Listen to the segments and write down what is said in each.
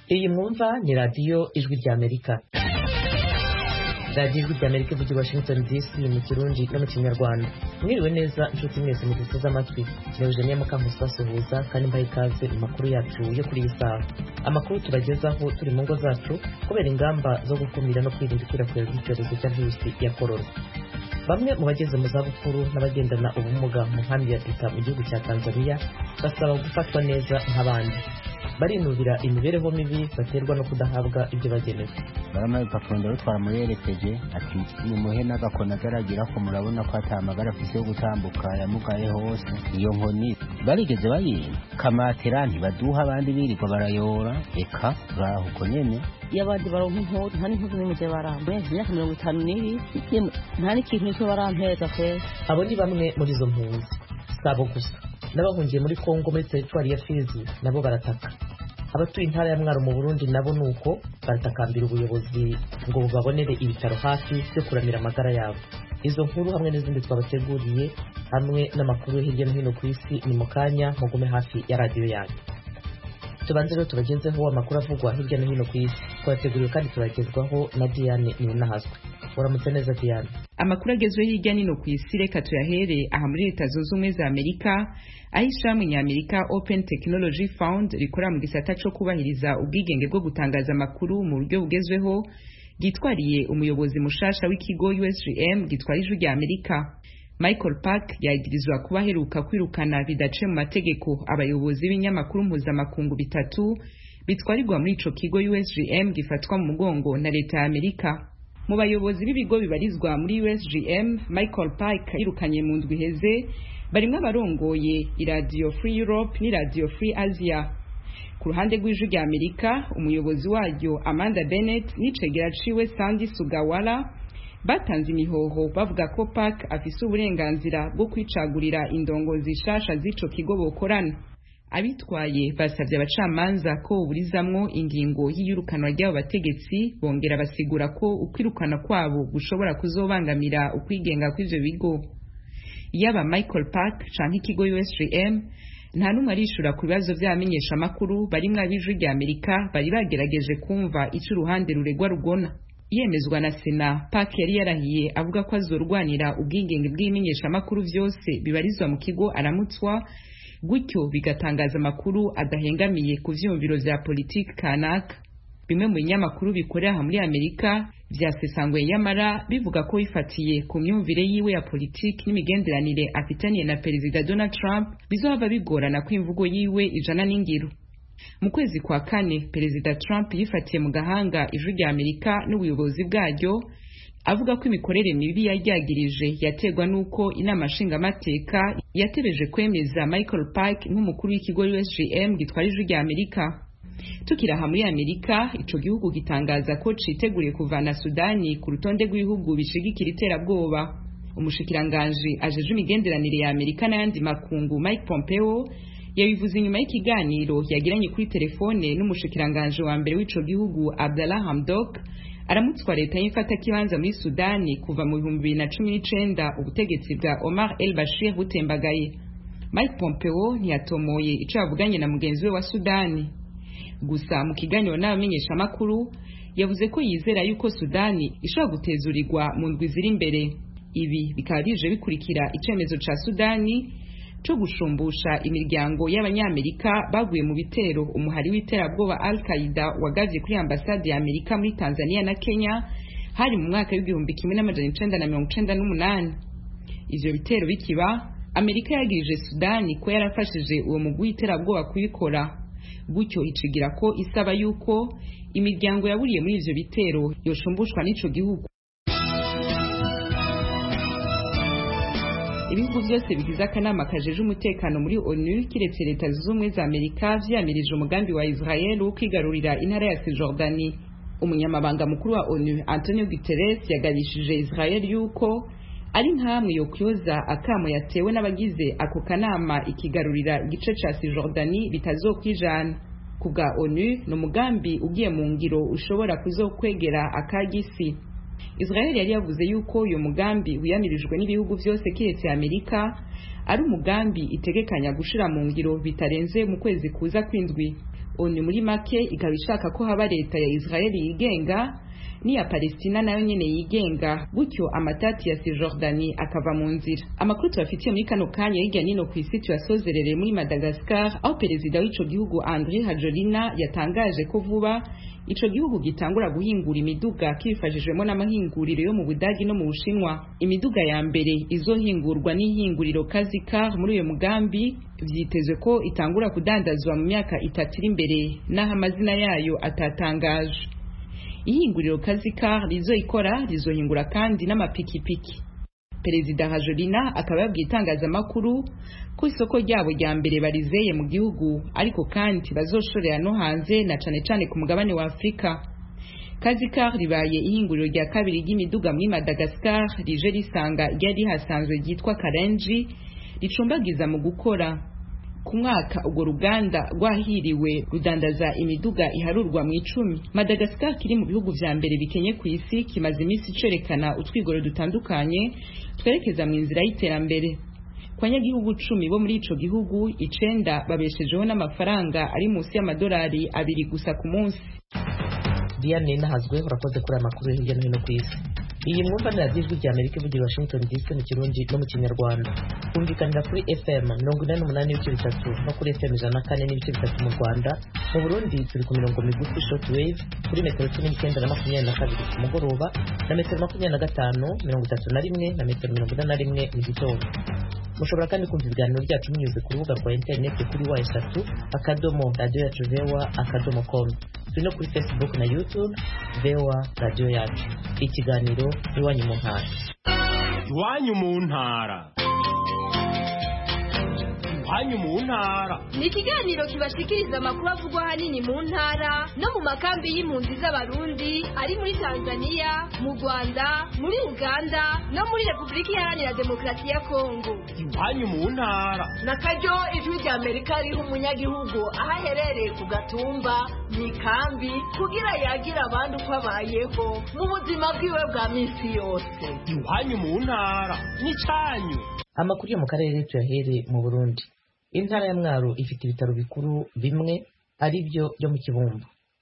iyi mwumva ni radiyo ijwi ry'amerika radiyo ijwi ry'amerika ivugira i washington dc mu kirundi no mu kinyarwanda mwiriwe neza inshuti mwese muduteze amatwi kirewujeniya mukankusi basuhuza kandi mbaha ikaze mu makuru yacu yo kuri iyi saha amakuru tubagezaho turi mu ngo zacu kubera ingamba zo gukumira no kwirinda ikwirakwira ry'icyorezo cya virusi ya korona bamwe mu bageze mu zabukuru n'abagendana ubumuga mu nkambi ya Thika mu gihugu cya tanzania basaba gufatwa neza nk'abandi barinubira imibereho mibi baterwa no kudahabwa ibyo bagenewe baramaye urupapuro ndarutwara muyerekeje ati nimuhe n'agakoni agaragira ko murabona ko atamagara afise yo gutambuka yamugaye hose iyo nkoni barigeze bayimpa kamatera ntibaduha abandi birirwa barayora eka turaho uko nyene iyo abandi baronka impuzu nta n'impuzu n'imwe je barampa imyaka mirongo itanu n'ibiri yemwe nta n'ikintu nicyo barampeza kwezi abo ni bamwe muri izo mpunzi si abo gusa n'abahungiye muri kongo muri teritwari ya fizi nabo barataka abatuye intara ya mwaro mu burundi nabo ni uko baratakambira ubuyobozi ngo bubabonere ibitaro hafi byo kuramira amagara yabo izo nkuru hamwe n'izindi twabateguriye hamwe n'amakuru yo hirya no hino ku isi ni mu kanya mugume hafi ya radiyo yanyu tubanze rero tubagezeho amakuru avugwa hirya no hino ku isi twabateguriwe kandi turagezwaho na diane ninahazwe uramutse neza diane amakuru agezweho hirya no hino ku isi reka tuyahere aha muri leta zunze ubumwe za amerika aho ishirahamwe ny'amerika open technology fund rikorera mu gisata co kubahiriza ubwigenge bwo gutangaza amakuru mu buryo bugezweho ryitwariye umuyobozi mushasha w'ikigo usgm gitwara ijwi rya amerika michael park yagirizwa kuba aheruka kwirukana bidaciye mu mategeko abayobozi b'ibinyamakuru mpuzamakungu bitatu bitwarirwa muri ico kigo usgm gifatwa mu mugongo na leta ya amerika mu bayobozi b'ibigo bibarizwa muri usgm michael park yirukanye mu ndwi iheze barimwo abarongoye iradiyo free europe n'iradiyo free asia ku ruhande rw'ijwi rya amerika umuyobozi waryo amanda bennett n'icegera ciwe sandy sugawara batanze imihoho bavuga ko park afise uburenganzira bwo kwicagurira indongozi shasha z'ico kigo bokorana abitwaye basabye abacamanza ko burizamwo ingingo y'iyirukanwa ry'abo bategetsi bongera basigura ko ukwirukana kwabo gushobora kuzobangamira ukwigenga kw'ivyo bigo yaba michael park canke ikigo usgm nta n'umwe arishura ku bibazo vy'abamenyeshamakuru barimwo ab'ijwi rya amerika bari bagerageje kumva ico uruhande ruregwa rugona yemezwa na sena park yari yarahiye avuga ko azorwanira ubwigenge bw'ibimenyeshamakuru vyose bibarizwa mu kigo aramutswa gutyo bigatangaza amakuru adahengamiye ku vyiyumviro vya politiki kanaka bimwe mu binyamakuru bikorera aha muri amerika vyasesanguye nyamara bivuga ko bifatiye ku myumvire yiwe ya politiki n'imigenderanire afitaniye na perezida donald trump bizohava bigorana ko imvugo yiwe ijana n'ingiro mu kwezi kwa kane perezida trump yifatiye mu gahanga ijwi rya amerika n'ubuyobozi bwaryo avuga ko imikorere mibi yaryagirije yaterwa n'uko inama nshingamateka yatebeje kwemeza michael park nk'umukuru w'ikigo usgm gitwara ijwi rya amerika tukiri aha muri amerika ico gihugu gitangaza ko citeguriye kuvana sudani ku rutonde rw'ibihugu bishigikira iterabwoba umushikiranganji ajeje imigenderanire ya amerika n'ayandi makungu mike pompeo yabivuze inyuma y'ikiganiro yagiranye kuri telefone n'umushikiranganji wa mbere w'ico gihugu abdallah hamdok aramutswa leta y'imfatakibanza muri sudani kuva mu bihumbi bibiri na cumi n'icenda ubutegetsi bwa omar el bashir butembagaye mike pompeo ntiyatomoye ico yavuganye na mugenzi we wa sudani gusa mu kiganiro n'abamenyeshamakuru yavuze ko yizera yuko sudani ishobora gutezurirwa mu ndwi ziri imbere ibi bikaba bije bikurikira icemezo ca sudani co gushumbusha imiryango y'abanyamerika baguye mu bitero umuhari w'iterabwoba al qaida wagavye kuri ambasade ya amerika muri tanzania na kenya hari mu mwaka w'igihumbi kimwe n'amajana icenda na mirongo icenda n'umunani ivyo bitero bikiba amerika yagirije sudani ko yarafashije uwo mugwi w'iterabwoba kubikora gutyo icigira ko isaba yuko imiryango yaburiye muri ivyo bitero yoshumbushwa n'ico gihugu ibihugu byose bigize akanama kajeje umutekano muri onu kiretse leta zunze ubumwe za amerika vyamirije umugambi wa israel wo kwigarurira intara ya sijordani umunyamabanga mukuru wa onu antonio guterres yagabishije israel yuko ari nkamwe yo kyoza akamo yatewe n'abagize ako kanama ikigarurira igice ca sijordani bitazokwijana ku bwa onu ni umugambi ugiye mu ngiro ushobora kuzokwegera akagisi israel yari yavuze yuko uyu mugambi wiyamirijwe n'ibihugu byose kiretse amerika ari umugambi itegekanya gushira mu ngiro bitarenze mu kwezi kuza kw'indwi onu muri make ikaba ishaka ko haba leta ya israeli yigenga n'iya palestina nayo nyene yigenga gutyo amatati ya sijordani akava mu nzira amakuru tubafitiye muri kano kanya hirya nino ku isi tuyasozerere muri madagascar aho perezida w'ico gihugu andre hajolina yatangaje ko vuba ico gihugu gitangura guhingura imiduga kifashijwemo n'amahinguriro yo mu budagi no mu bushinwa imiduga ya mbere izohingurwa n'ihinguriro kazikar muri uyo mugambi vyitezwe ko itangura kudandazwa mu myaka itatu iri imbere n'aho amazina yayo atatangajwe ihinguriro kazikar rizoikora rizohingura kandi n'amapikipiki perezida hajolina akaba yabwiye itangazamakuru ko isoko ryabo rya mbere barizeye mu gihugu ariko kandi bazoshorera no hanze na cane cane ku mugabane wa afurika kazikar ribaye ihinguriro rya kabiri ry'imiduga muri madagascar rije risanga ryari rihasanzwe ryitwa karenji ricumbagiza mu gukora ku mwaka urwo ruganda rwahiriwe rudandaza imiduga iharurwa mu icumi madagascar kiri mu bihugu vya mbere bikenye ku isi kimaze iminsi cerekana utwigoro dutandukanye twerekeza mu nzira y'iterambere ku banyagihugu cumi bo muri ico gihugu icenda babeshejeho n'amafaranga ari munsi y'amadolari abiri gusa ku munsi diane nahazwe urakoze kuri aya makuru hirya no hino ku isi iyi mwumva ni radiyo ijwi rya amerika ivugira washington dc mu kirundi no mu kinyarwanda kumvikanira kuri fm mirongo inani n'umunani n'ibice bitatu no kuri fm ijana na kane n'ibice bitatu mu rwanda mu burundi turi ku mirongo migufi short wave kuri metero cumi n'icyenda na makumyabiri na kabiri ku mugoroba na metero makumyabiri na gatanu mirongo itatu na rimwe na metero mirongo ine na rimwe mu gitondo mushobora kandi kumva ibiganiro byacu binyuze ku rubuga rwa interineti kuri wa eshatu akadomo radiyo yacu vewa akadomo komu turi no kuri facebook na youtube vewa radiyo yacu ikiganiro iwanyu mu ntara iwanyu mu ntara iwanyu mu ntara ni ikiganiro kibashikiriza amakuru avugwa ahanini mu ntara no mu makambi y'impunzi z'abarundi ari muri tanzania mu rwanda muri uganda no muri repubulika iharanira demokarasi ya kongo iwanyu mu ntara na karyo ijwi rya amerika riha umunyagihugu aho aherereye ku gatumba mu ikambi kugira yagire abandi uko abayeho mu buzima bwiwe bwa minsi yose iwanyu mu ntara n'icyanyu amakuru yo mu karere tuyahere mu burundi intara ya mwaro ifite ibitaro bikuru bimwe ari byo byo mu kibumbu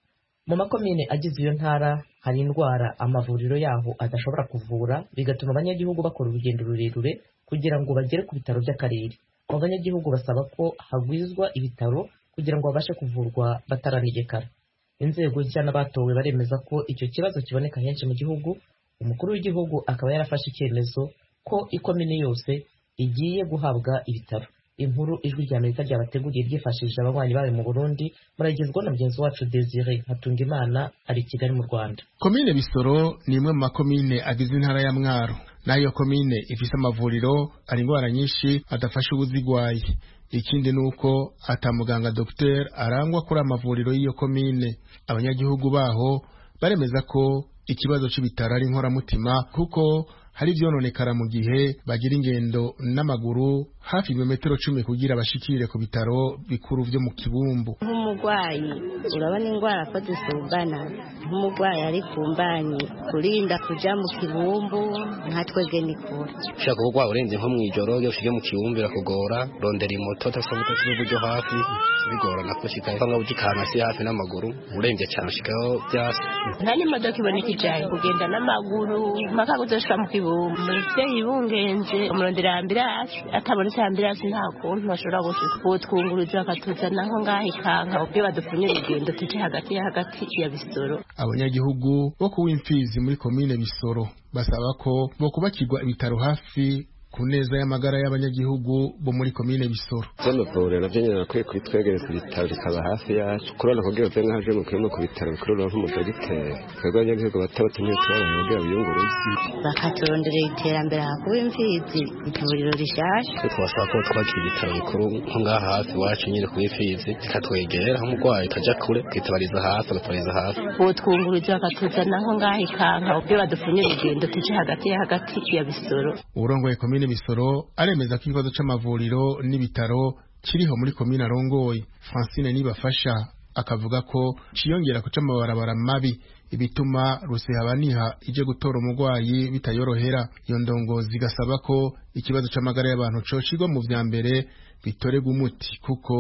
mu makomine agize iyo ntara hari indwara amavuriro yaho adashobora kuvura bigatuma abanyagihugu bakora urugendo rurerure kugira ngo bagere ku bitaro by'akarere abo banyagihugu basaba ko hagwizwa ibitaro kugira ngo babashe kuvurwa bataranegekara inzego nshya n'abatowe baremeza ko icyo kibazo kiboneka henshi mu gihugu umukuru w'igihugu akaba yarafashe icyemezo ko ikomine yose igiye guhabwa ibitaro inkuru ijwi rya amerika ryabateguriye ryifashishije abanywanyi bayo mu burundi muragezwa na mugenzi wacu desire hatungimana ari i kigali mu rwanda komine bisoro ni imwe mu makomine agize intara ya mwaro n'ayo komine ifise amavuriro hari indwara nyinshi adafasha ubuzigwaye ikindi ni uko atamuganga dogiteri arangwa kuri amavuriro y'iyo komine abanyagihugu baho baremeza ko ikibazo c'ibitaro ari inkoramutima kuko hari ivyononekara mu gihe bagira ingendo n'amaguru hafi ibirometero cumi kugira bashikire ku bitaro bikuru vyo mu kibumbu nk'umurwayi urabona indwara ko zisumbana nk'umurwayi ari ku mbanyi kurinda kuja mu kibumbu nka twebwe ni kure ushaka kurwara urenze nko mw'ijoro iyo ushije mu kibumbu birakugora rondera imoto udafite uburyo hafi bigorana kushika cyangwa ugikana si hafi n'amaguru urenze cyane ushikaho byasi nta n'imodoka iboneka ijanye kugenda n'amaguru mpaka kuzoshika mu kibumbu umuvyeyi bungenze umurondera ambirasi atabonetse ambirasi nta kuntu bashobora gushika utwunguruza bakatuzana nko ngaho ikanka ubwo badupfunye urugendo tuje hagati ya hagati ya bisoro abanyagihugu bo ku w'imfizi muri komine bisoro basaba ko bo kubakirwa ibitaro hafi ku neza y'amagara y'abanyagihugu bo muri komine bisoro vy'amavuriro navyo nyene nakwiye kubitwegereza ibitaro bikaba hafi yacu kurona kugira uve nk'aje mu kirimo ku bitaro bikuru uronka umudogiteri twebwe abanyagihugu bato bato ntitubabona kugira biyunguruze bakaturonderera iterambere hakuba imfizi ivuriro rishasha twasaba ko twakira ibitaro bikuru nko ngaha hafi iwacu nyine ku imfizi bikatwegera aho umurwayi utajya kure akitabariza hafi agatabariza hafi utwunguruza bakatuzana nko ngaho ikanka ubwo badupfunye urugendo tuje hagati ya hagati ya bisoro urongoye komine bisoro aremeza ko ikibazo c'amavuriro n'ibitaro kiriho muri komine arongoye francine nibafasha akavuga ko ciyongera kuca amabarabara mabi ibituma rusehabaniha ije gutora umurwayi bitayorohera iyo ndongozi igasaba ko ikibazo c'amagara y'abantu cocigwa mu vya mbere bitorerwa umuti kuko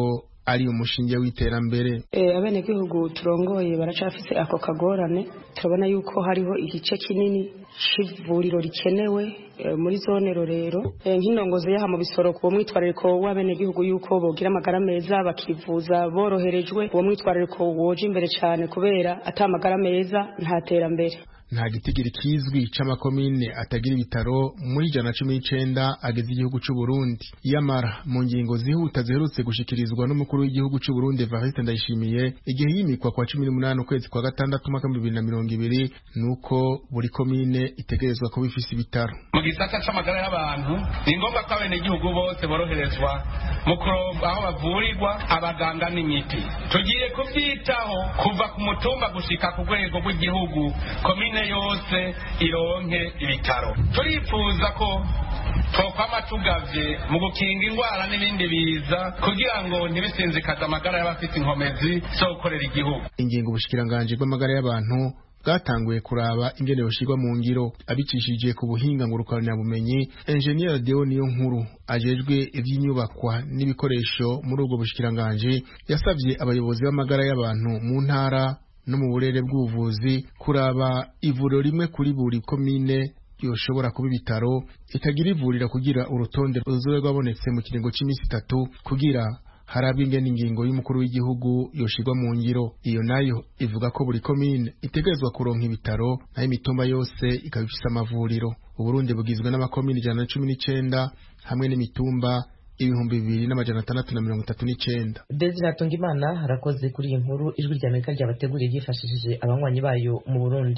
ari umushinge w'iterambere abenegihugu turongoye baracafise ako kagorane turabona yuko hariho igice kinini c'ivuriro rikenewe muri zone rorero nk'indongozi yaha mu bisoro ku mwitwarariko w'abenegihugu yuko bogira amagara meza bakivuza boroherejwe uwo mwitwarariko woje imbere cyane kubera ata amagara meza nta terambere nta gitigiri kizwi c'amakomine atagira ibitaro muri ijana cumi n'icenda ageze igihugu c'u Burundi yamara mu ngingo zihuta ziherutse gushikirizwa n'umukuru w'igihugu c'u Burundi Evariste Ndayishimiye igihe yimikwa kwa cumi n'umunani ukwezi kwa gatandatu umwaka bibiri na mirongo ibiri nuko buri komine itegerezwa kuba ifise ibitaro mu gisata c'amagara y'abantu ni ngombwa ko abenegihugu bose boroherezwa mu kuronka aho bavurirwa abaganga n'imiti tugiye kuvyitaho kuva ku mutumba gushika ku rwego rw'igihugu komine yose ironke ibitaro turifuza ko twokwama tugavye mu gukinga indwara n'ibindi biza kugira ngo ntibisinzikaze amagara y'abafite inkomezi zo gukorera igihugu ingingo ubushikiranganji bw'amagara y'abantu bwatanguye kuraba ingene yoshirwa mu ngiro abicishije ku buhinga ngurukanabumenyi engineer Deo niyo nkuru ajejwe ivy'inyubakwa n'ibikoresho muri ubwo bushikiranganji yasavye abayobozi b'amagara y'abantu mu ntara no mu burere bw'ubuvuzi kuraba ivuriro rimwe kuri buri komine yoshobora kuba ibitaro ikagira ivurira kugira urutonde ruzobe rwabonetse mu kiringo c'imisi itatu kugira harabwa ingene ingingo y'umukuru w'igihugu yoshirwa mu ngiro iyo nayo ivuga ko buri komine itegerezwa kuronka ibitaro nayo imitumba yose ikaba ifise amavuriro uburundi bugizwe n'amakomine ijana na cumi n'icenda hamwe n'imitumba ibihumbi bibiri n'amajana atandatu na mirongo itatu n'icenda desire hatungimana harakoze kuri iyi nkuru ijwi rya amerika ryabateguriye ryifashishije abanywanyi bayo mu burundi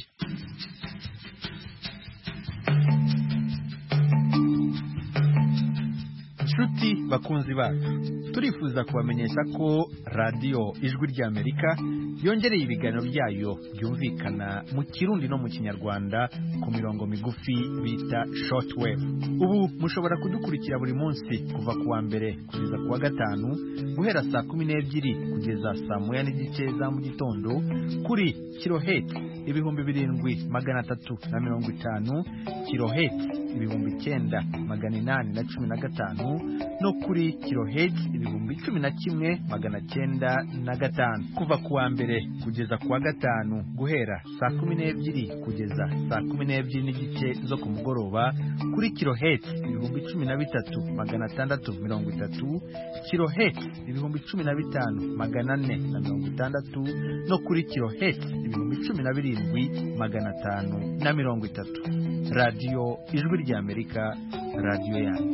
nshuti bakunzi bacu turifuza kubamenyesha ko radiyo ijwi ry'amerika yongereye ibiganiro byayo byumvikana mu kirundi no mu kinyarwanda ku mirongo migufi bita shortwave ubu mushobora kudukurikira buri munsi kuva ku wa mbere kugeza ku wa gatanu guhera saa kumi n'ebyiri kugeza saa moya n'igice za mu gitondo kuri kiloheti ibihumbi birindwi magana atatu na mirongo itanu kiloheti ibihumbi icyenda magana inani na cumi na gatanu no kuri kiloheti ibihumbi cumi na kimwe magana cyenda na gatanu kuva ku wa mbere kugeza ku wa gatanu guhera saa kumi n'ebyiri kugeza saa kumi n'ebyiri n'igice zo ku mugoroba kuri kiloheti ibihumbi cumi na bitatu magana atandatu mirongo itatu kiloheti ibihumbi cumi na bitanu magana ane na mirongo itandatu no kuri kiloheti ibihumbi cumi na birindwi magana atanu na mirongo itatu radiyo ijwi ry'amerika radiyo yanyu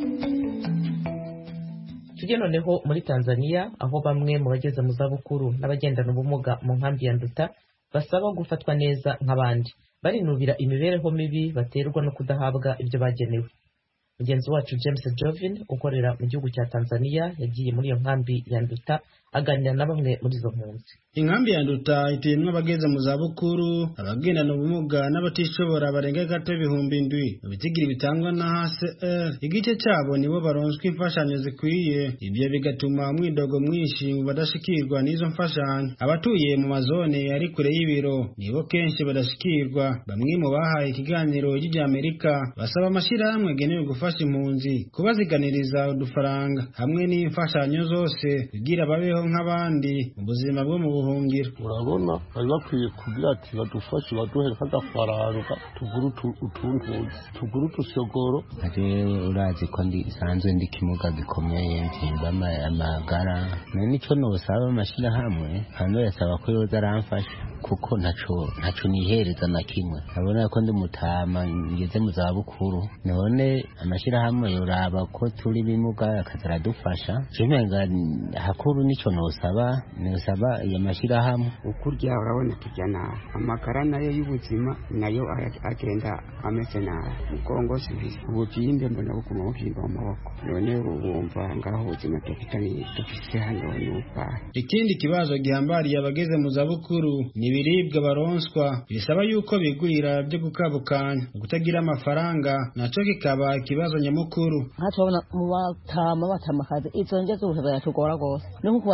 tujye noneho muri tanzania aho bamwe mu bageze mu zabukuru n'abagendana ubumuga mu nkambi ya nduta basaba gufatwa neza nk'abandi barinubira imibereho mibi baterwa no kudahabwa ibyo bagenewe mugenzi wacu james jovin ukorera mu gihugu cya tanzania yagiye muri iyo nkambi ya nduta aganira na bamwe muri izo mpunzi inkambi ya nduta ituyemwo abageze mu zabukuru abagendana ubumuga n'abatishobora barenga gato ibihumbi indwi mu bitigiri bitangwa na hcr igice cyabo nibo baronswa imfashanyo zikwiye ibyo bigatuma umwidogo mwinshi mu badashikirwa n'izo mfashanyo abatuye mu mazone ari kure y'ibiro nibo kenshi badashikirwa bamwe mu bahaye ikiganiro ry'Amerika basaba amashyirahamwe agenewe gufasha impunzi kubaziganiriza udufaranga hamwe n'imfashanyo zose kugira babeho nk'abandi mu buzima bwo mu buhungiro urabona bari bakwiye kugira ati badufashe baduhe nk'agafaranga tugure utuntuzi tugure utusogoro rero urazi ko ndi sanzwe ndi kimuga gikomeye mfimba amagara nari nico nosaba amashirahamwe hano yasaba ko yoza aramfasha kuko ntaco ntaco nihereza na kimwe urabona ko ndi mutama ngeze mu za bukuru none amashirahamwe yoraba ko turi bimuga akaza aradufasha jemenga hakuru nico nosaba nosaba iyo mashirahamwe ukurya urabona turya nabi amagara nayo y'ubuzima nayo agenda ameze nabi mugongo sibisi ububyimbe mbona buguma bubyimba mu maboko none wumva ngaho ubuzima dufite hano ni ubwahe ikindi kibazo gihambariye abageze mu zabukuru ni ibiribwa baronswa bisaba yuko bigurira byo gukabukanya kutagira amafaranga naco kikaba ikibazo nyamukuru nka turabona mu batama batamakazi izo ndya z'ubuhe biratugora rwose ni nko kubaza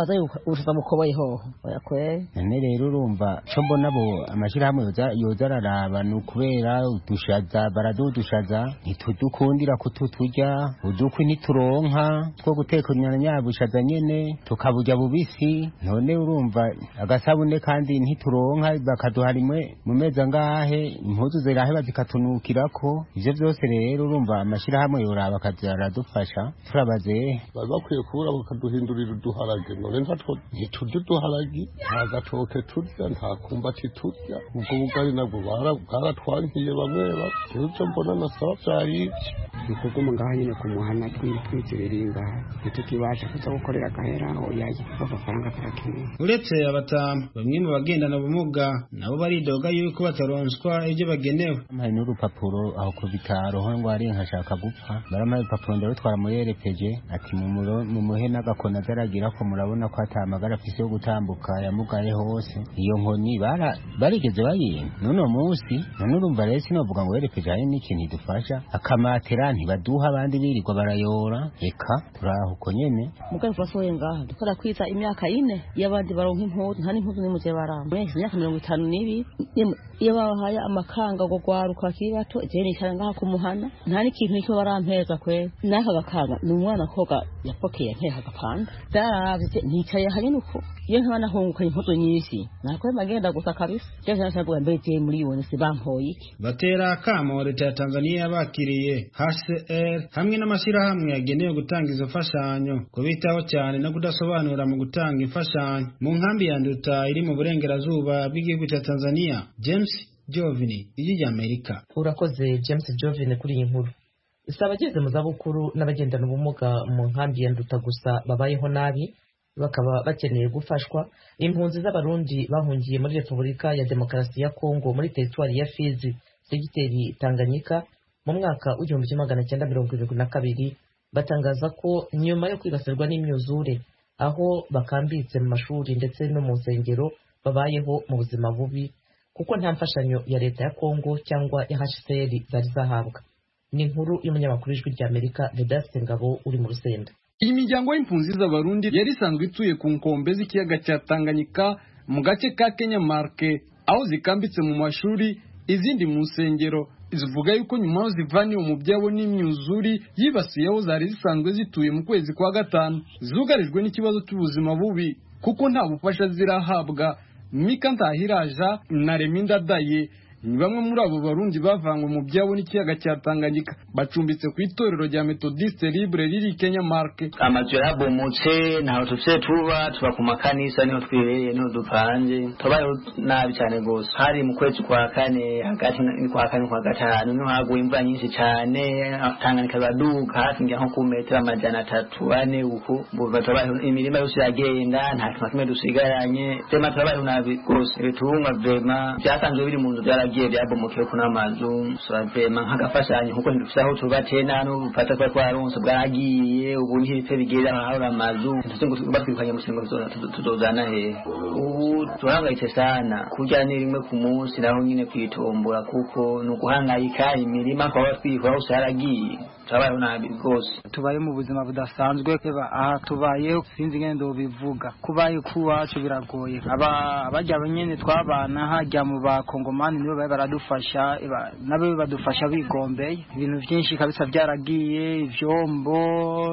wibaza yuko ubucuza mukoboye hoho oya kweri none rero urumva co mbona bo amashirahamwe yoza- yoza araraba ni ukubera udushaza baradudushaza ntitudukundira kututurya udukwi ntituronka two guteka nyabushaza nyene tukaburya bubisi none urumva agasabune kandi ntituronka bakaduha rimwe mu mezi angahe impuzu ziraheba zikatunukirako ivyo vyose rero urumva amashirahamwe yoraba akaza aradufasha turabaze bari bakwiye kubura bakaduhindurira uduharage none ntatwo ntiturya uduharagi nta gatoke turya nta kumbati turya ubwo bugari nabwo bara- bwaratwankiye bamwe bamwe rero ivyo mbona nasaba vyayivye tukuguma ngaho nyine ku muhana twitwizibiriye ngaha ntitukibasha kuza gukorera agahera oyaye amafaranga turakeneye uretse abatamu bamwe mu bagendana ubumuga nabo baridoga yuko bataronswa ibyo bagenewe hari n'urupapuro aho ku bitaro ho ngo ari nkashaka gupfa barampaye urupapuro ndarutwara muyerekeje ati mumuro- mumuhe n'agakoni agaragira ko murabona ko atamagara afise yo gutambuka yamugaye hose iyo nkoni bara- barigeze bayimpa n'uno munsi none urumva rero sinovuga ngo werekeje hari n'ikintu idufasha akamatera ntibaduha abandi birirwa barayora reka turaho uko nyene mugari turasohoye ngaha dukora kwiza imyaka ine iyo abandi baronka impuzu nta n'impuzu n'imwe je baramba mwese imyaka mirongo itanu n'ibiri Iyo- iyo babahaye amakanga ngo gwaruka bakiri bato jewe nicara ngaha ku muhana nta n'ikintu nicyo barampeza kwera n'aka gakanga ni umwana koga yapokeye nteka agapanda vyaravye nicaye hanyene uko iyo nkaba nahungukanye impuzu nyinshi nakwema ngenda gusa kabisa jewe nashaka mbe je muri yone se bampoye iki batera akamo leta ya tanzania bakiriye hcr hamwe n'amashyirahamwe yagenewe gutanga izo mfashanyo kubitaho cyane no kudasobanura mu gutanga imfashanyo mu nkambi ya nduta iri mu burengerazuba bw'igihugu cya tanzania james jovini ijwi ry'amerika urakoze james jovine kuri iyi nkuru si abageze mu zabukuru n'abagendana ubumuga mu nkambi ya nduta gusa babayeho nabi bakaba bakeneye gufashwa impunzi z'abarundi bahungiye muri repubulika ya demokarasi ya kongo muri teritwari ya fizi segiteri tanganyika mu mwaka w'igihumbi kimwe magana cyenda mirongo irindwi na kabiri batangaza ko nyuma yo kwibasirwa n'imyuzure aho bakambitse mu mashuri ndetse no mu nsengero babayeho mu buzima bubi kuko nta mfashanyo ya leta ya kongo cyangwa ya hcr zari zahabwa ni inkuru y'umunyamakuru w'ijwi ry'amerika vedaste ngabo uri mu rusenda iyi miryango y'impunzi z'abarundi yari isanzwe ituye ku nkombe z'ikiyaga cya tanganyika mu gace ka kenya marke aho zikambitse mu mashuri izindi mu nsengero zivuga yuko nyuma aho zivaniwe mu byabo n'imyuzuri yibasiye aho zari zisanzwe zituye mu kwezi kwa gatanu zugarijwe n'ikibazo cy'ubuzima bubi kuko nta bufasha zirahabwa mika ntahiraja na reminda daye ni bamwe muri abo barundi bavanywe mu byabo n'ikiyaga cya tanganyika bacumbitse ku itorero rya metodiste libre riri kenya marke amazu yarabomotse ntaho tufise tuba tuba ku makanisa niho twibereye niho dupanze tubayeho nabi cyane rwose hari mu kwezi kwa kane hagati ni kwa kane kwa gatanu niho haguye imvura nyinshi cyane tanganyika iraduka hafi ngira nko ku metero amajana atatu ane uku buva tubayeho imirima yose iragenda nta kintu na kimwe dusigaranye vema turabayeho nabi rwose ibitungwa vema byasanzwe biri mu nzu byaragiye byabomokewe ku n'amazu sura vema nk'agafashanyo kuko ntidufise aho tuba tena n'ubufata twari twaronse bwaragiye ubu ntibipfe bigera ahabura amazu tuzi ngo batwirukanye mu kiringo tuzozana hehe ubu turahangayitse sana kurya ni rimwe ku munsi naho nyine kwitombora kuko ni uguhangayika imirima twaba twikora hose haragiye turabayeho nabi rwose tubaye mu buzima budasanzwe eba aha tubayeho sinzi ngende bivuga kubaye kuwacu biragoye aba abajya nyene twabana hajya mu bakongomani nibo baye baradufasha eba nabo badufasha bigombeye ibintu byinshi kabisa byaragiye ivyombo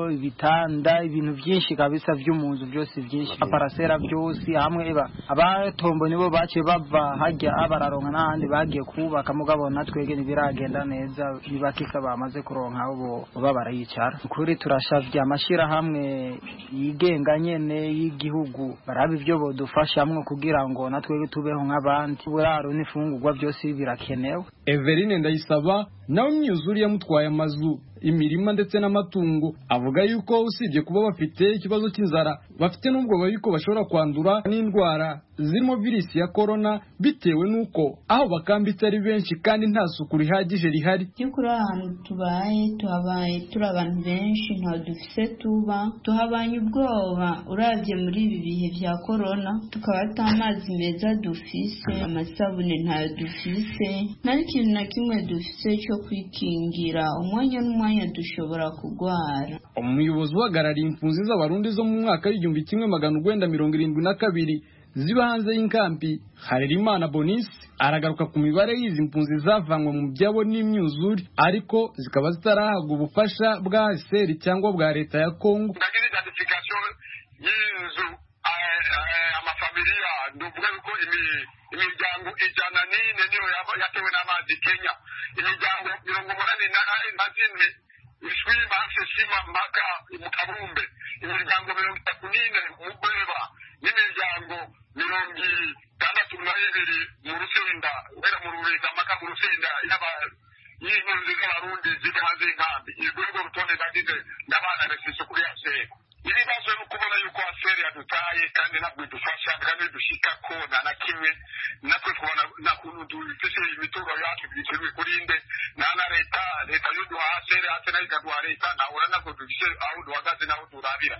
ibitanda ibintu byinshi kabisa vyo mu nzu byose byinshi aparasera byose hamwe eba abatombo nibo baciye bava hajya abararonka n'ahandi bagiye kubaka mugabo natwege ntibiragenda neza bibakika bamaze kuronka abo baba barayicara ukuri turashavye amashirahamwe yigenga nyene y'igihugu baraba ivyo bodufashamwo kugira ngo natwege tubeho nk'abandi uburaro n'ifungurwa byose birakenewe Everine Ndayisaba nawe imyuzure yamutwaye amazu imirima ndetse n'amatungo avuga yuko usibye kuba bafite ikibazo cy'inzara bafite n'ubwoba yuko bashobora kwandura n'indwara zirimo virusi ya korona bitewe n'uko aho bakambitse ari benshi kandi nta suku rihagije rihari by'ukuri ahantu tubaye tuhabaye turi abantu benshi ntaho dufise tuba tuhabanye ubwoba urabye muri ibi bihe bya korona tukaba ata amazi meza dufise amasabune ntayo dufise nta n'ikintu kintu na kimwe dufite cyo kwikingira umwanya n'umwanya dushobora kurwara umuyobozi uhagarariye impunzi z'abarundi zo mu mwaka w'igihumbi kimwe magana urwenda mirongo irindwi na kabiri ziba hanze y'inkambi harerimana bonisi aragaruka ku mibare y'izi mpunzi zavanywe mu byabo n'imyuzure ariko zikaba zitarahabwa ubufasha bwa seri cyangwa bwa leta ya kongo y'inzu amafamiliya nduvuga yuko imiryango ijana n'ine niyo yatewe n'amazi kenya imiryango mirongo umunani na zine ishwima hafi shima mpaka mu kabumbe imiryango mirongo itatu n'ine mu bweba n'imiryango mirongo itandatu na ibiri mu rusenda guhera mu rubega mpaka mu rusenda y'impunzi z'abarundi ziri hanze y'inkambi urwo rutonde nagize ndabana refise kuri aseri ibibazo ni ukubona yuko aseri yadutaye kandi ntabwo idufasha kandi dushika ko nta na kimwe natwe kubona nta kuntu dufise imituro yacu twishyurwe kuri nde nta na leta leta y'uduha aseri hasi nayo ikaduha leta nahura ntabwo dufise aho duhagaze n'aho turabira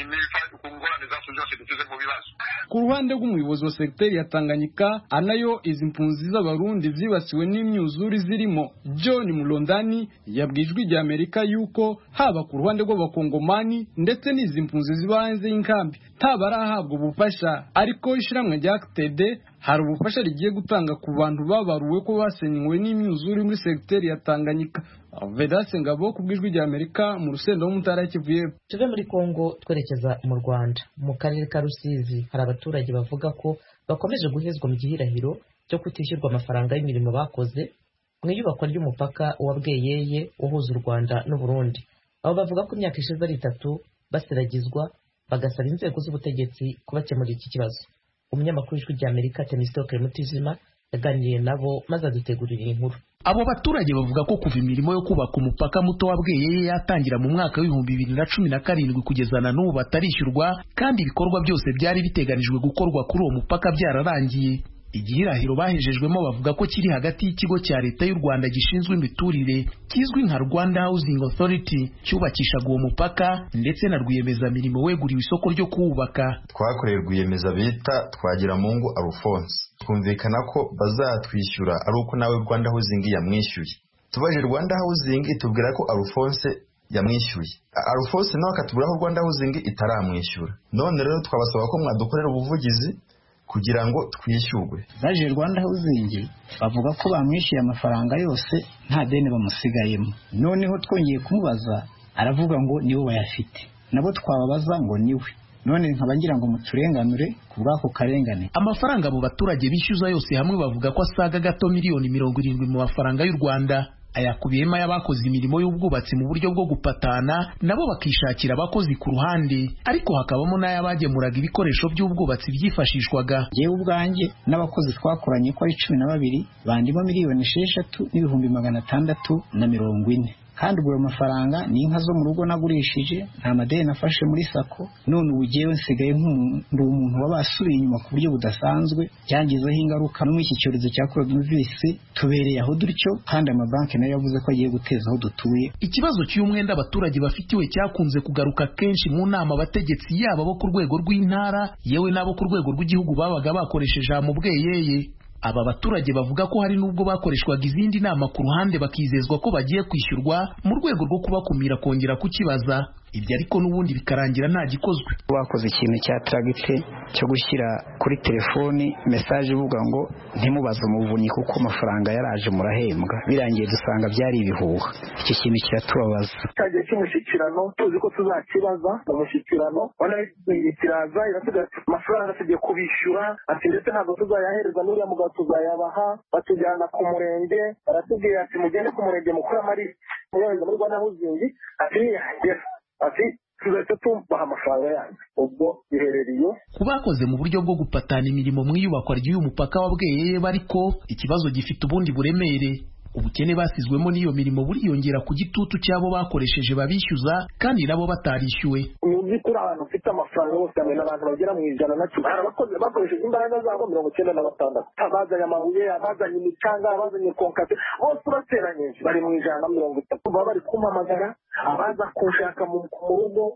ku ngorane zacu zose dufise mu bibazo ku ruhande rw'umuyobozi wa segiteri ya tanganyika anayo izi mpunzi z'abarundi zibasiwe n'imyuzure zirimo john mulondani yabwijwe ijya amerika yuko haba ku ruhande rw'abakongomani ndetse n'izi mpunzi ziba hanze y'inkambi ntabarahabwa ubufasha ariko ishyirahamwe rya td hari ubufasha rigiye gutanga ku bantu babaruwe ko basenywe n'imyuzure muri segiteri ya tanganyika vedase ngabo ku bw'ijwi rya amerika mu rusenda w'umutara kivuye tuve muri kongo twerekeza mu rwanda mu karere ka rusizi hari abaturage bavuga ko bakomeje guhezwa mu gihirahiro cyo kutishyurwa amafaranga y'imirimo bakoze mu iyubakwa ry'umupaka wa bweyeye uhuza u rwanda n'uburundi abo bavuga ko imyaka ishize ari itatu baseragizwa bagasaba inzego z'ubutegetsi kubakemurira iki kibazo umunyamakuru w'ijwi rya amerika temisitoke mutizima yaganiriye nabo maze adutegurira iyi nkuru abo baturage bavuga ko kuva imirimo yo kubaka umupaka muto wa bweyeye yatangira mu mwaka w'ibihumbi bibiri na cumi na karindwi kugeza na n'ubu batarishyurwa kandi ibikorwa byose byari biteganijwe gukorwa kuri uwo mupaka byararangiye igihirahiro bahejejwemo bavuga ko kiri hagati y'ikigo cya leta y'u rwanda gishinzwe imiturire kizwi nka rwanda housing authority cyubakishaga uwo mupaka ndetse na rwiyemezamirimo weguriwe isoko ryo kuwubaka twakoreye rwiyemeza bita twagiramungu alphonse twumvikana ko bazatwishyura ari uko nawe rwanda housing yamwishyuye tubaje rwanda housing itubwira ko alphonse yamwishyuye alphonse nawe akatubwira ko rwanda housing itaramwishyura none rero twabasaba ko mwadukorera ubuvugizi kugira ngo twishyurwe baje rwanda hawuzingi bavuga ko bamwishyuye amafaranga yose nta deni bamusigayemo noneho twongeye kumubaza aravuga ngo niwe wayafite nabo twababaza ngo niwe none nkaba ngira ngo muturenganure ku bw'ako karengane amafaranga abo baturage bishyuza yose hamwe bavuga ko asaga gato miliyoni mirongo irindwi mu mafaranga y'u rwanda ayakubiyemo ay'abakoze imirimo y'ubwubatsi mu buryo bwo gupatana nabo bakishakira abakozi ku ruhande ariko hakabamo n'ay'abagemuraga ibikoresho by'ubwubatsi byifashishwaga yewe ubwanjye n'abakozi twakoranye ko ari cumi na babiri bandimo miliyoni esheshatu n'ibihumbi magana atandatu na mirongo ine kandi ubwo ayo mafaranga ni inka zo mu rugo nagurishije nta madeni nafashe muri sako none ubu ngewe nsigaye ndi umuntu waba asubiye inyuma ku buryo budasanzwe byangizeho ingaruka no muri iki cyorezo cya coronavirus tubereye aho dutyo kandi amabanki nayo yavuze ko agiye guteza aho dutuye ikibazo cy'umwenda abaturage bafitiwe cyakunze kugaruka kenshi mu nama abategetsi yaba bo ku rwego rw'intara yewe n'abo ku rwego rw'igihugu babaga bakoresheje mu bweyeye aba baturage bavuga ko hari n'ubwo bakoreshwaga izindi nama ku ruhande bakizezwa ko bagiye kwishyurwa mu rwego rwo kubakumira kongera kukibaza ibyo ariko n'ubundi bikarangira nta gikozwe bakoze ikintu cya tragite cyo gushyira kuri telefoni mesaje ivuga ngo ntimubaze umuvunyi kuko amafaranga yaraje murahembwa birangiye dusanga byari ibihuha icyo kintu kiratubabaza cyagiye cy'umushyikirano tuzi ko tuzakibaza mu mushyikirano ubona kiraza iratuga amafaranga tugiye kubishyura ati ndetse ntabwo tuzayahereza n'uriya mugabo tuzayabaha batujyana ku murenge baratubwira ati mugende ku murenge mukuru amari muyohereza muri rwanda huzingi ati niyahagera ati tuzahita tubaha amafaranga yanyu ubwo biherereye ku bakoze mu buryo bwo gupatana imirimo mu iyubakwa ry'uyu mupaka wa bweyeye bariko ikibazo gifite ubundi buremere ubukene basizwemo n'iyo mirimo buriyongera ku gitutu cy'abo bakoresheje babishyuza kandi nabo batarishyuwe mu by'ukuri abantu bafite amafaranga bose hamwe n'abantu bagera mu ijana na cumi hari abakozi bakoresheje imbaraga zabo mirongo icyenda na batandatu abazanye amabuye abazanye imicanga abazanye konkate bose urateranyije bari mu ijana na mirongo itatu baba bari kumpamagara abaza kunshaka mu rugo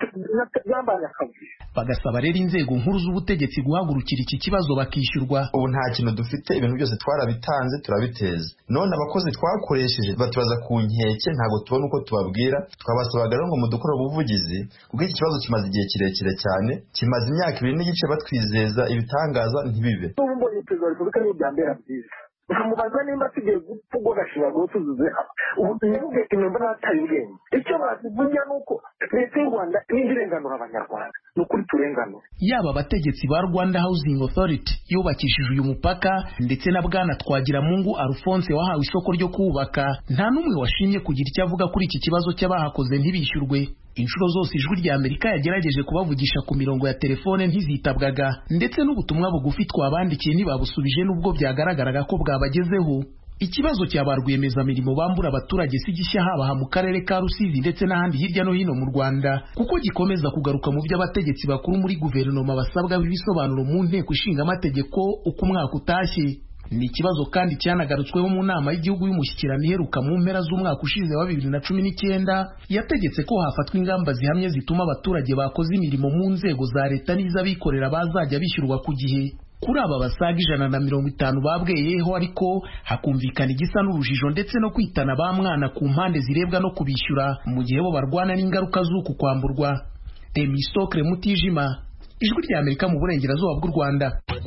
byambaye akazi bagasaba rero inzego nkuru z'ubutegetsi guhagurukira iki kibazo bakishyurwa ubu nta kintu dufite ibintu byose twarabitanze turabiteza none abakozi twakoresheje batubaza ku nkeke ntabwo tubona uko tubabwira twabasabaga rero ngo mudukore ubuvugizi kuko iki kibazo kimaze igihe kirekire cyane kimaze imyaka ibiri n'igice batwizeza ibitangaza ntibibe n'ubu mbonye perezida wa repubulika niyo byambera byiza nkamubaza nimba tugiye gupfa ubwo gashinyaguro tuzuze ubu ntibuge inyumba n'ataye ubwenge icyo bazivuga ni uko leta y'u rwanda niyo irenganura abanyarwanda ni ukuri turenganura yaba abategetsi ba rwanda housing authority yubakishije uyu mupaka ndetse na bwana twagiramungu alphonse wahawe isoko ryo kuwubaka nta n'umwe washimye kugira icyo avuga kuri iki kibazo cy'abahakoze ntibishyurwe inshuro zose ijwi rya amerika yagerageje kubavugisha ku mirongo ya telefone ntizitabwaga ndetse n'ubutumwa bugufi twabandikiye ntibabusubije n'ubwo byagaragaraga ko bwabagezeho ikibazo cya ba rwiyemezamirimo bambura abaturage si gishya habaha mu karere ka rusizi ndetse n'ahandi hirya no hino mu rwanda kuko gikomeza kugaruka mu byo abategetsi bakuru muri guverinoma basabwa ibisobanuro mu nteko ishinga amategeko uko umwaka utashye ni ikibazo kandi cyanagarutsweho mu nama y'igihugu y'umushyikirano iheruka mu mpera z'umwaka ushize wa bibiri na cumi n'icyenda yategetse ko hafatwa ingamba zihamye zituma abaturage bakoze imirimo mu nzego za leta n'iz'abikorera bazajya bishyurwa ku gihe kuri aba basaga ijana na mirongo itanu babweyeho ariko hakumvikana igisa n'urujijo ndetse no kwitana ba mwana ku mpande zirebwa no kubishyura mu gihe bo barwana n'ingaruka z'uku kwamburwa temisokre mutijima ijwi rya amerika mu burengerazuba bw'u rwanda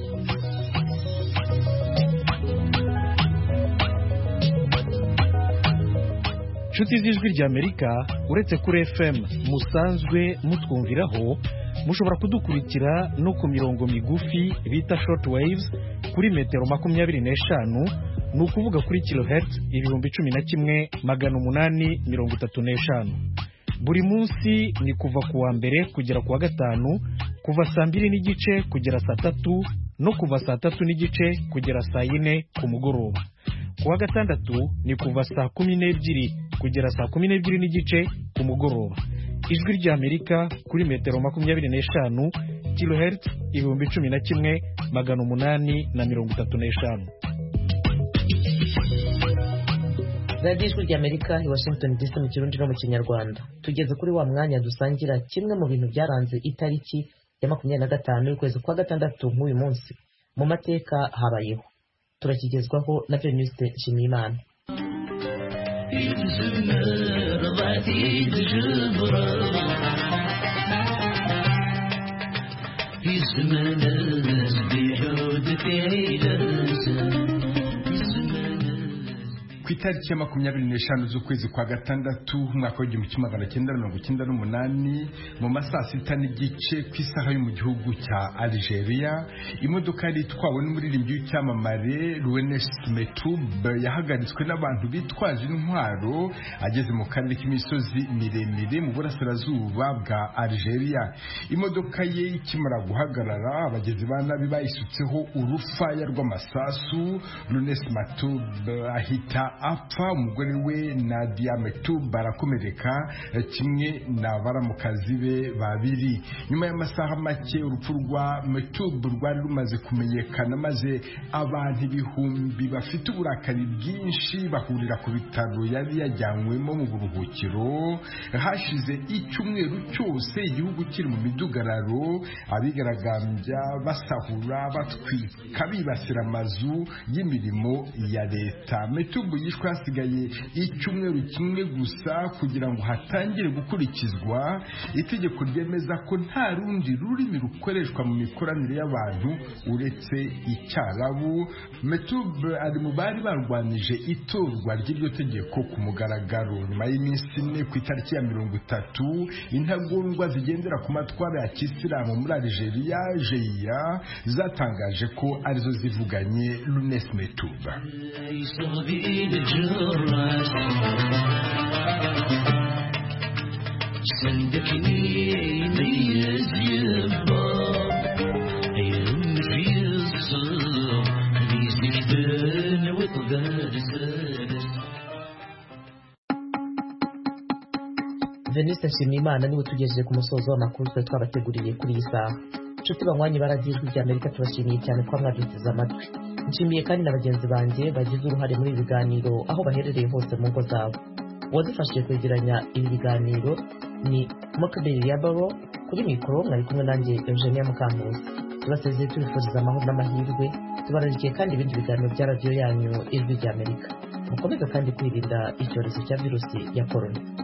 inshuti z'ijwi rya amerika uretse kuri fm musanzwe mutwumviraho mushobora kudukurikira no ku mirongo migufi bita short waves kuri metero makumyabiri n'eshanu ni ukuvuga kuri kilohertz ibihumbi cumi na kimwe magana umunani mirongo itatu n'eshanu buri munsi ni kuva ku wa mbere kugera ku wa gatanu kuva saa mbiri n'igice kugera saa tatu no kuva saa tatu n'igice kugera saa yine ku mugoroba ku wa gatandatu ni kuva saa kumi n'ebyiri kugera saa kumi n'ebyiri n'igice ku mugoroba ijwi ry'amerika kuri metero makumyabiri n'eshanu kilohertz ibihumbi cumi na kimwe magana umunani na mirongo itatu n'eshanu radiyo ijwi ry'amerika i washington dc mu kirundi no mu kinyarwanda tugeze kuri wa mwanya dusangira kimwe mu bintu byaranze itariki ya makumyabiri na gatanu y'ukwezi kwa gatandatu nk'uyu munsi mu mateka habayeho turakigezwaho na venuste nshimiyimana ku itariki ya makumyabiri n'eshanu z'ukwezi kwa gatandatu umwaka w'igihumbi kimwe magana cyenda mirongo icyenda n'umunani mu ma saa sita n'igice ku isaha yo mu gihugu cya algeria imodoka yari itwawe n'umuririmbyi w'icyamamare ruwenes metube yahagaritswe n'abantu bitwaje intwaro ageze mu karere k'imisozi miremire mu burasirazuba bwa algeria imodoka ye ikimara guhagarara abagizi ba nabi bayisutseho urufaya rw'amasasu runes matube ahita apfa umugore we Nadia Metub barakomereka kimwe na baramukazi be babiri nyuma y'amasaha make urupfu rwa Metub rwari rumaze kumenyekana maze abantu ibihumbi bafite uburakari bwinshi bahurira ku bitaro yari yajyanywemo mu buruhukiro hashize icyumweru cyose igihugu kiri mu midugararo abigaragambya basahura batwika bibasira amazu y'imirimo ya leta Metub yishwe hasigaye icyumweru kimwe gusa kugira ngo hatangire gukurikizwa itegeko ryemeza ko nta rundi rurimi rukoreshwa mu mikoranire y'abantu uretse icyarabu metub ari mu bari barwanije itorwa ry'iryo tegeko ku mugaragaro nyuma y'iminsi ine ku itariki ya mirongo itatu intagondwa zigendera ku matwara ya kisilamu muri algeria jeya zatangaje ko arizo zivuganye lunes metuba صندقني ميز يباب يم في الصوم بيزك بين وطبال سادس veniste nshimiyimana niwe tugejeje ku musozo w'amakuru twari twabateguriye kuri iyi saha inshuti banywanyi baragijwe rya amerika tubashimiye cyane kuba mwaduteze amatwi nshimiye kandi na bagenzi banjye bagize uruhare muri ibi biganiro aho baherereye hose mu ngo zabo uwadufashije kwegeranya ibi biganiro ni mokabiri ya baro kuri mikoro mwari kumwe nanjye eugenia mukankusi tubasezeye tubifuriza amahoro n'amahirwe tubararikiye kandi ibindi biganiro bya radiyo yanyu ijwi ry'amerika mukomeze kandi kwirinda icyorezo cya virusi ya korona